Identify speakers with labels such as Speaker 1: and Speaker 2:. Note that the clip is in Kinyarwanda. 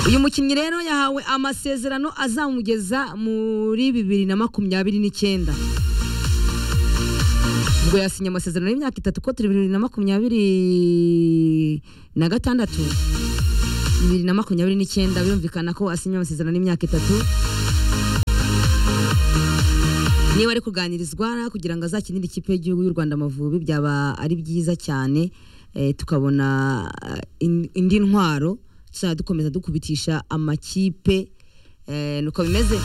Speaker 1: uyu mukinnyi rero yahawe amasezerano azamugeza muri bibiri na makumyabiri n'icyenda ubwo yasinye amasezerano y'imyaka itatu ko turi bibiri na makumyabiri na gatandatu bibiri na makumyabiri n'icyenda birumvikana ko asinye amasezerano y'imyaka itatu niba ari kuganirizwa kugira ngo azakinire ikipe y'igihugu y'u rwanda amavubi byaba ari byiza cyane eh, tukabona eh, in- indi ntwaro tuzajya dukomeza dukubitisha amakipe eh, nuko bimeze